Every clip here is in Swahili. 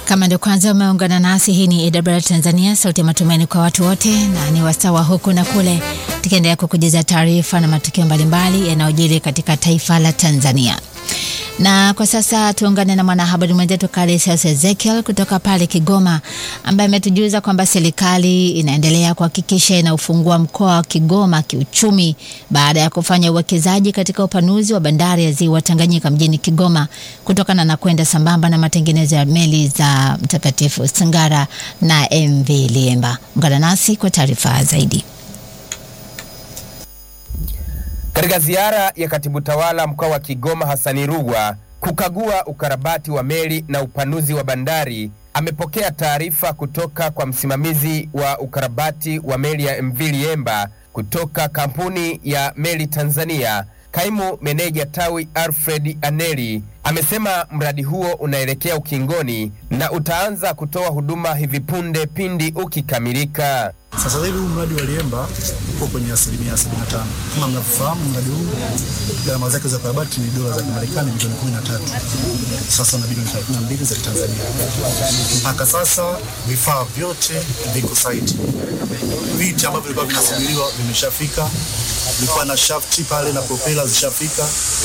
Kama ndio kwanza umeungana nasi, hii ni AWR Tanzania, sauti ya matumaini kwa watu wote, na ni wasawa huku na kule, tukiendelea kukujuza taarifa na matukio mbalimbali yanayojiri katika taifa la Tanzania. Na kwa sasa tuungane na mwanahabari mwenzetu Kalisius Ezekiel kutoka pale Kigoma, ambaye ametujuza kwamba serikali inaendelea kuhakikisha inaufungua mkoa wa Kigoma kiuchumi baada ya kufanya uwekezaji katika upanuzi wa bandari ya ziwa Tanganyika mjini Kigoma, kutokana na kwenda sambamba na matengenezo ya meli za Mtakatifu Sangara na MV Liemba. Ungana nasi kwa taarifa zaidi. Katika ziara ya katibu tawala mkoa wa Kigoma Hasani Rugwa kukagua ukarabati wa meli na upanuzi wa bandari, amepokea taarifa kutoka kwa msimamizi wa ukarabati wa meli ya MV Liemba kutoka kampuni ya meli Tanzania. Kaimu meneja tawi Alfred Aneli amesema mradi huo unaelekea ukingoni na utaanza kutoa huduma hivi punde pindi ukikamilika. Sasa hivi huu mradi wa Liemba uko kwenye asilimia 75. Kama mnavyofahamu, mradi huu gharama zake za ukarabati ni dola za Kimarekani milioni 13, sasa na bilioni 32 za Tanzania. Mpaka sasa vifaa vyote viko site, viti ambavyo vilikuwa vinasubiriwa vimeshafika, vilikuwa na shafti pale na propela zishafika,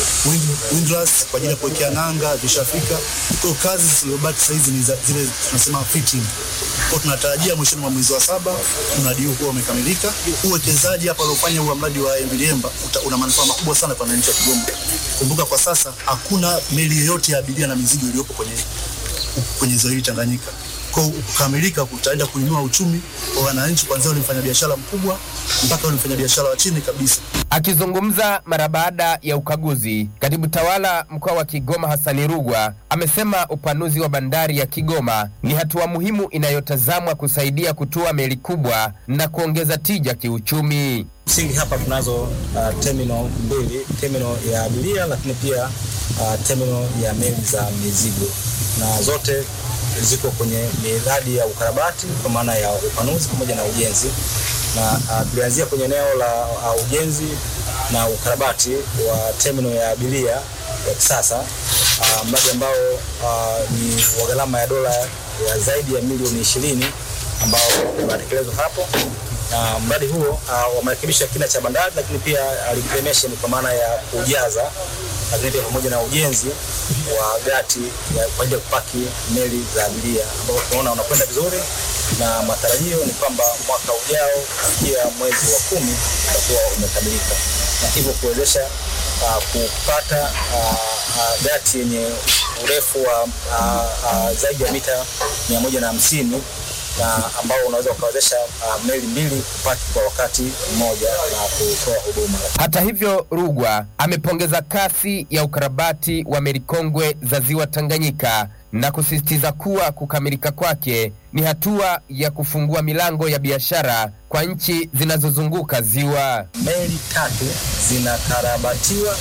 windlass kwa ajili ya kuwekea nanga zishafika. Kwa kazi zilizobaki sasa hizi ni zile tunasema fitting. Kwa tunatarajia mwishoni mwa mwezi wa saba mradi huu umekamilika. Uwekezaji hapa uliofanya huu mradi wa MV Liemba una manufaa makubwa sana kwa wananchi wa Kigoma. Kumbuka kwa sasa hakuna meli yoyote ya abiria na mizigo iliyopo kwenye kwenye ziwa hili Tanganyika. Kwa kukamilika kutaenda kuinua uchumi wa wananchi, kuanzia ule mfanyabiashara mkubwa mpaka ule mfanyabiashara wa chini kabisa. Akizungumza mara baada ya ukaguzi, katibu tawala mkoa wa Kigoma Hasani Rugwa amesema upanuzi wa bandari ya Kigoma ni hatua muhimu inayotazamwa kusaidia kutua meli kubwa na kuongeza tija kiuchumi. Msingi hapa tunazo uh, terminal mbili, terminal ya abiria lakini pia uh, terminal ya meli za mizigo, na zote ziko kwenye miradi ya ukarabati kwa maana ya upanuzi pamoja na ujenzi na uh, tulianzia kwenye eneo la uh, ujenzi na ukarabati wa terminal ya abiria ya kisasa uh, mradi ambao uh, ni wa gharama ya dola ya zaidi ya milioni ishirini ambao unatekelezwa hapo na mradi huo uh, wamerekebisha kina cha bandari, lakini pia reclamation kwa maana ya kujaza, lakini pia pamoja na ujenzi wa gati kwa ajili ya kupaki meli za abiria ambao tunaona unakwenda vizuri, na matarajio ni kwamba mwaka ujao kufikia mwezi wa kumi utakuwa umekamilika, na hivyo kuwezesha uh, kupata uh, uh, gati yenye urefu wa uh, uh, zaidi ya mita mia moja na hamsini na ambao unaweza ukawezesha uh, meli mbili kupaki kwa wakati mmoja na kutoa huduma. Hata hivyo, Rugwa amepongeza kasi ya ukarabati wa meli kongwe za ziwa Tanganyika na kusisitiza kuwa kukamilika kwake ni hatua ya kufungua milango ya biashara kwa nchi zinazozunguka ziwa. Meli tatu zinakarabatiwa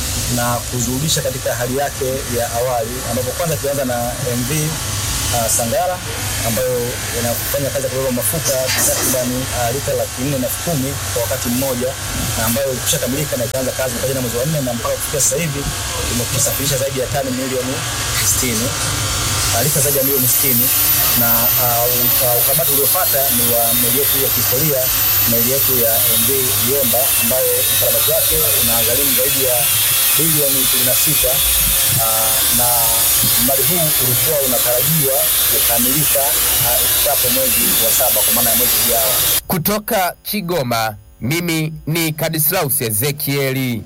na kuzurudisha katika hali yake ya awali, ambapo kwanza tulianza na MV uh, Sangara ambayo inafanya kazi ya kubeba mafuta takribani uh, lita laki nne na elfu kumi kwa wakati mmoja na ambayo ilikwisha kamilika na ikaanza kazi mpaka jana mwezi wa nne na mpaka kufikia sasa hivi imesafirisha zaidi ya tani milioni sitini uh, lita zaidi ya milioni sitini na ukarabati uh, uh, uliofuata ni wa meli yetu ya kihistoria meli yetu ya MV Liemba ambayo ukarabati wake unagharimu zaidi ya bilioni ishirini na sita uh, na mradi huu ulikuwa unatarajiwa kukamilika ifikapo uh, mwezi wa saba kwa maana ya mwezi ujao. Kutoka Kigoma, mimi ni Kadislaus Ezekieli.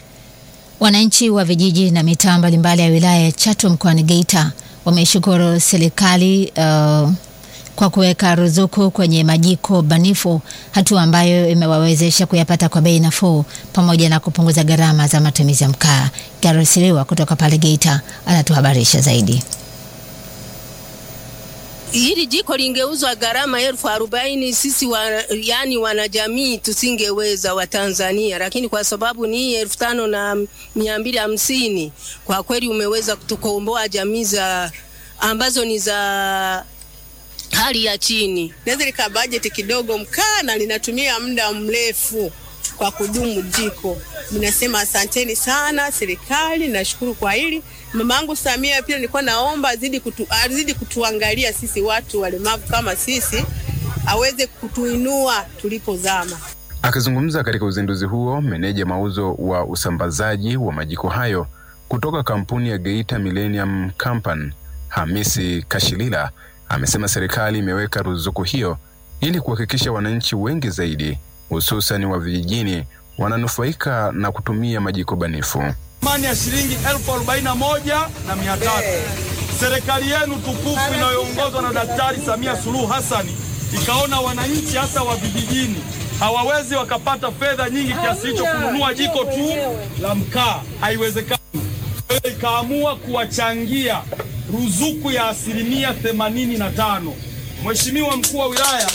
Wananchi wa vijiji na mitaa mbalimbali ya wilaya ya Chato mkoani Geita wameishukuru serikali uh, kwa kuweka ruzuku kwenye majiko banifu, hatua ambayo imewawezesha kuyapata kwa bei nafuu pamoja na kupunguza gharama za matumizi ya mkaa. Garosiliwa kutoka pale Geita anatuhabarisha zaidi. Hili jiko lingeuzwa gharama elfu arobaini sisi wa, yani wanajamii tusingeweza wa Tanzania, lakini kwa sababu ni elfu tano na mia mbili hamsini kwa kweli umeweza kutukomboa jamii za ambazo ni za hali ya chini. Naweza lika bajeti kidogo mkaa na linatumia muda mrefu kwa kudumu jiko. Ninasema asanteni sana serikali, nashukuru kwa hili Mamangu Samia pia nilikuwa naomba azidi, kutu, azidi kutuangalia sisi watu walemavu kama sisi, aweze kutuinua tulipozama. Akizungumza katika uzinduzi huo, meneja mauzo wa usambazaji wa majiko hayo kutoka kampuni ya Geita Millennium Company, Hamisi Kashilila, amesema serikali imeweka ruzuku hiyo ili kuhakikisha wananchi wengi zaidi hususan wa vijijini wananufaika na kutumia majiko banifu. thamani ya shilingi elfu arobaini na moja na mia tatu. Serikali yenu tukufu inayoongozwa na Daktari Samia Suluhu Hassani ikaona wananchi hasa wa vijijini hawawezi wakapata fedha nyingi kiasi hicho kununua jiko tu la mkaa, haiwezekani. Kwa hiyo ikaamua kuwachangia ruzuku ya asilimia themanini na tano. Mheshimiwa mkuu wa wilaya,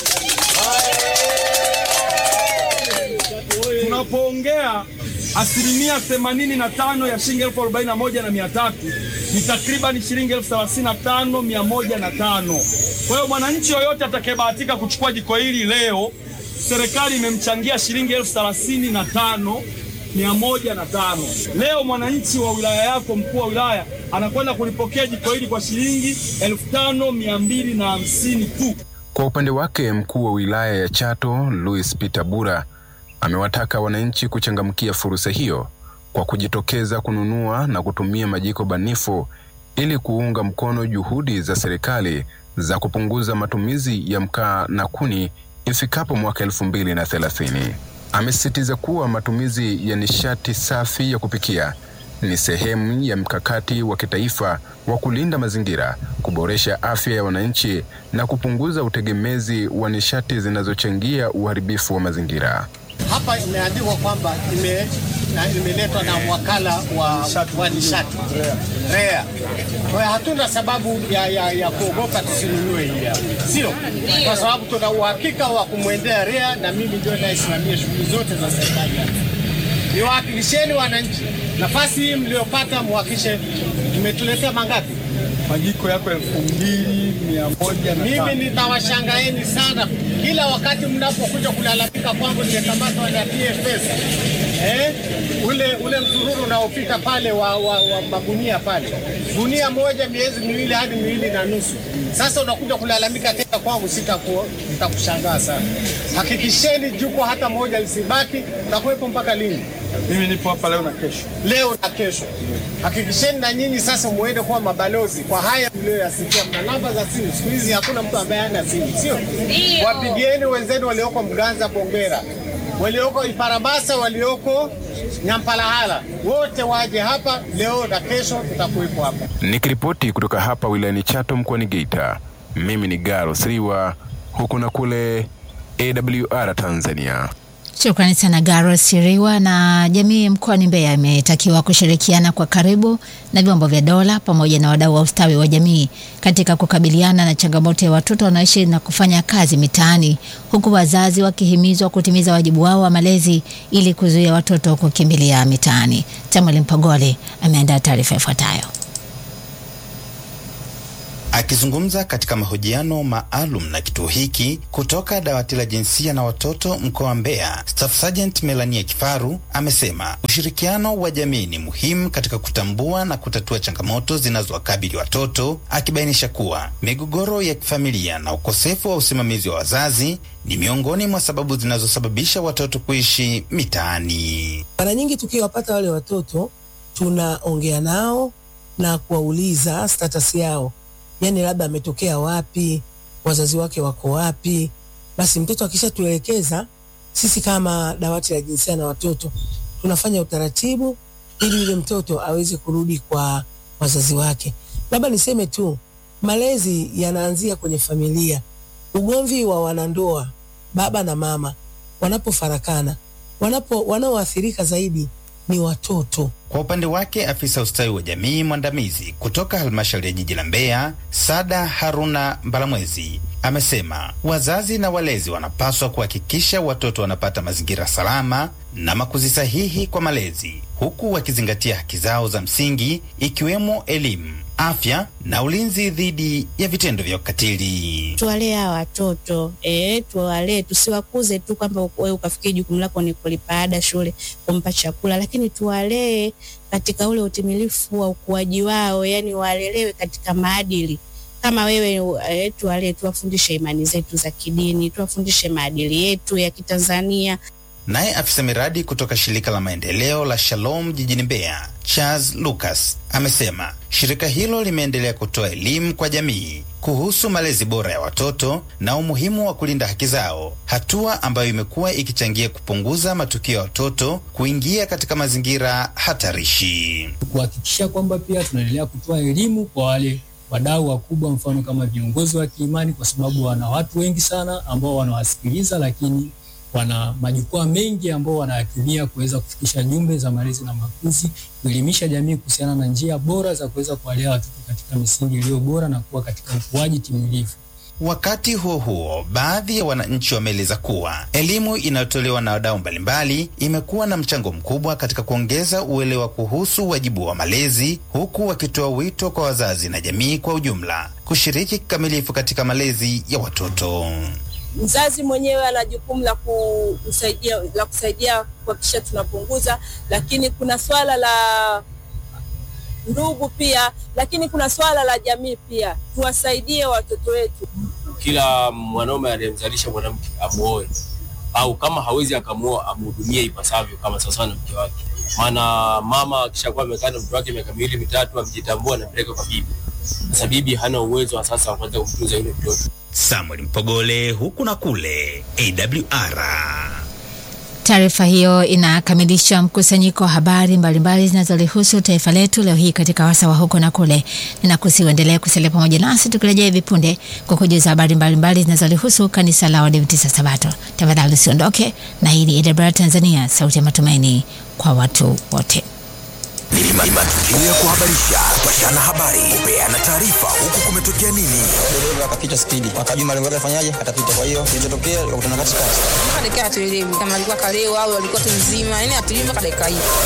tunapoongea asilimia themanini na tano ya shilingi elfu arobaini na moja na mia tatu ni takriban shilingi elfu thelathini na tano mia moja na tano. Kwa hiyo mwananchi yoyote atakayebahatika kuchukua jiko hili leo, serikali imemchangia shilingi elfu thelathini na tano mia moja na tano. Leo mwananchi wa wilaya yako, mkuu wa wilaya, anakwenda kulipokea jiko hili kwa shilingi elfu tano mia mbili na hamsini tu. Kwa upande wake, mkuu wa wilaya ya Chato Louis Peter Bura amewataka wananchi kuchangamkia fursa hiyo kwa kujitokeza kununua na kutumia majiko banifu ili kuunga mkono juhudi za serikali za kupunguza matumizi ya mkaa na kuni ifikapo mwaka elfu mbili na thelathini. Amesisitiza kuwa matumizi ya nishati safi ya kupikia ni sehemu ya mkakati wa kitaifa wa kulinda mazingira, kuboresha afya ya wananchi na kupunguza utegemezi wa nishati zinazochangia uharibifu wa mazingira. Hapa imeandikwa kwamba ime na imeletwa na wakala wa, wa nishati REA. Kwa hiyo hatuna sababu ya, ya, ya kuogopa tusinunue hii hapa, sio kwa sababu tuna uhakika wa kumwendea REA na mimi ndio naisimamia shughuli zote za serikali hapa. Niwahakikisheni wananchi, nafasi hii mliopata muhakishe, imetuletea mangapi? Majiko yako elfu mbili mia moja na tano. Mimi nitawashangaeni sana kila wakati mnapokuja kulalamika kwangu nimekamatwa na TFS. Eh, ule ule msururu unaopita pale wa, wa, wa magunia pale, gunia moja miezi miwili hadi miwili na nusu. Sasa unakuja kulalamika tena kwangu, sitaku- nitakushangaa sana. Hakikisheni juko hata moja lisibaki, takuwepo mpaka lini? Mimi nipo hapa leo na kesho. leo na kesho. Hakikisheni na nyinyi sasa muende kuwa mabalozi kwa haya mlioyasikia. Mna namba za simu, siku hizi hakuna mtu ambaye hana simu, sio? Wapigieni wenzenu walioko Mganza, Bongera, walioko Iparabasa, walioko Nyampalahala, wote waje hapa leo na kesho, tutakuwepo hapa. Nikiripoti kutoka hapa wilayani Chato mkoani Geita, mimi ni Garo Sriwa, huku na kule AWR Tanzania. Shukrani sana Garo Siriwa. Na jamii mkoani Mbeya imetakiwa kushirikiana kwa karibu na vyombo vya dola pamoja na wadau wa ustawi wa jamii katika kukabiliana na changamoto ya watoto wanaoishi na kufanya kazi mitaani, huku wazazi wakihimizwa kutimiza wajibu wao wa malezi ili kuzuia watoto kukimbilia mitaani. Samuel Mpogole ameandaa taarifa ifuatayo. Akizungumza katika mahojiano maalum na kituo hiki kutoka dawati la jinsia na watoto mkoa wa Mbeya, Staff Sergeant Melania Kifaru amesema ushirikiano wa jamii ni muhimu katika kutambua na kutatua changamoto zinazowakabili watoto, akibainisha kuwa migogoro ya kifamilia na ukosefu wa usimamizi wa wazazi ni miongoni mwa sababu zinazosababisha watoto kuishi mitaani. Mara nyingi tukiwapata wale watoto tunaongea nao na kuwauliza status yao, yaani labda ametokea wapi, wazazi wake wako wapi. Basi mtoto akishatuelekeza, sisi kama dawati la jinsia na watoto tunafanya utaratibu ili yule mtoto aweze kurudi kwa wazazi wake. Labda niseme tu, malezi yanaanzia kwenye familia. Ugomvi wa wanandoa, baba na mama wanapofarakana, wanapo wanaoathirika zaidi ni watoto. Kwa upande wake afisa ustawi wa jamii mwandamizi kutoka halmashauri ya jiji la Mbeya, Sada Haruna Mbalamwezi, amesema wazazi na walezi wanapaswa kuhakikisha watoto wanapata mazingira salama na makuzi sahihi kwa malezi, huku wakizingatia haki zao za msingi ikiwemo elimu, afya na ulinzi dhidi ya vitendo vya ukatili. Tuwalee hawa watoto eh, tuwalee, tusiwakuze tu kwamba wewe ukafikia jukumu lako ni kulipa ada shule, kumpa chakula, lakini tuwalee katika ule utimilifu wa ukuaji wao, yani walelewe katika maadili kama wewe eh, tuwalee, tuwafundishe imani zetu za kidini, tuwafundishe maadili yetu ya Kitanzania. Naye afisa miradi kutoka shirika la maendeleo la Shalom jijini Mbeya, Charles Lucas, amesema shirika hilo limeendelea kutoa elimu kwa jamii kuhusu malezi bora ya watoto na umuhimu wa kulinda haki zao, hatua ambayo imekuwa ikichangia kupunguza matukio ya watoto kuingia katika mazingira hatarishi. Kuhakikisha kwamba pia tunaendelea kutoa elimu kwa wale wadau wakubwa, mfano kama viongozi wa kiimani, kwa sababu wana watu wengi sana ambao wanawasikiliza, lakini wana majukwaa mengi ambao wanayatumia kuweza kufikisha jumbe za malezi na makuzi, kuelimisha jamii kuhusiana na njia bora za kuweza kuwalea watoto katika misingi iliyo bora na kuwa katika ukuaji timilifu. Wakati huo huo, baadhi ya wananchi wameeleza kuwa elimu inayotolewa na wadau mbalimbali imekuwa na mchango mkubwa katika kuongeza uelewa kuhusu wajibu wa malezi, huku wakitoa wito kwa wazazi na jamii kwa ujumla kushiriki kikamilifu katika malezi ya watoto. Mzazi mwenyewe ana jukumu la kusaidia la kusaidia kuhakikisha tunapunguza, lakini kuna swala la ndugu pia, lakini kuna swala la jamii pia, tuwasaidie watoto wetu. Kila mwanaume anayemzalisha mwanamke amuoe, au kama hawezi akamuoa amhudumie ipasavyo kama sawasawa na mke wake. Maana mama akishakuwa amekaa na mtoto wake miaka miwili mitatu, amjitambua, anampeleka kwa bibi. Sasa bibi hana uwezo wa sasa wa kuweza kumtunza yule mtoto. Samuel Mpogole, huku na kule, AWR. Taarifa hiyo inakamilisha mkusanyiko wa habari mbalimbali zinazolihusu taifa letu leo hii katika wasa wa huko na kule. Ninakusihi uendelee kusalia pamoja nasi tukirejea hivi punde kwa kujuza habari mbalimbali zinazolihusu kanisa la Waadventista Sabato. Tafadhali usiondoke, na hii ni AWR Tanzania, sauti ya matumaini kwa watu wote. Ni matukio ya kuhabarisha, kupashana habari, kupeana taarifa, huku kumetokea nini. Dereva akapita spidi, akajua malengo yake afanyaje, atapita. Kwa hiyo kilichotokea ikakutana katikati, mpaka dakika hatuelewi kama alikuwa kalewa au alikuwa tu mzima, yani hatujui mpaka dakika hii.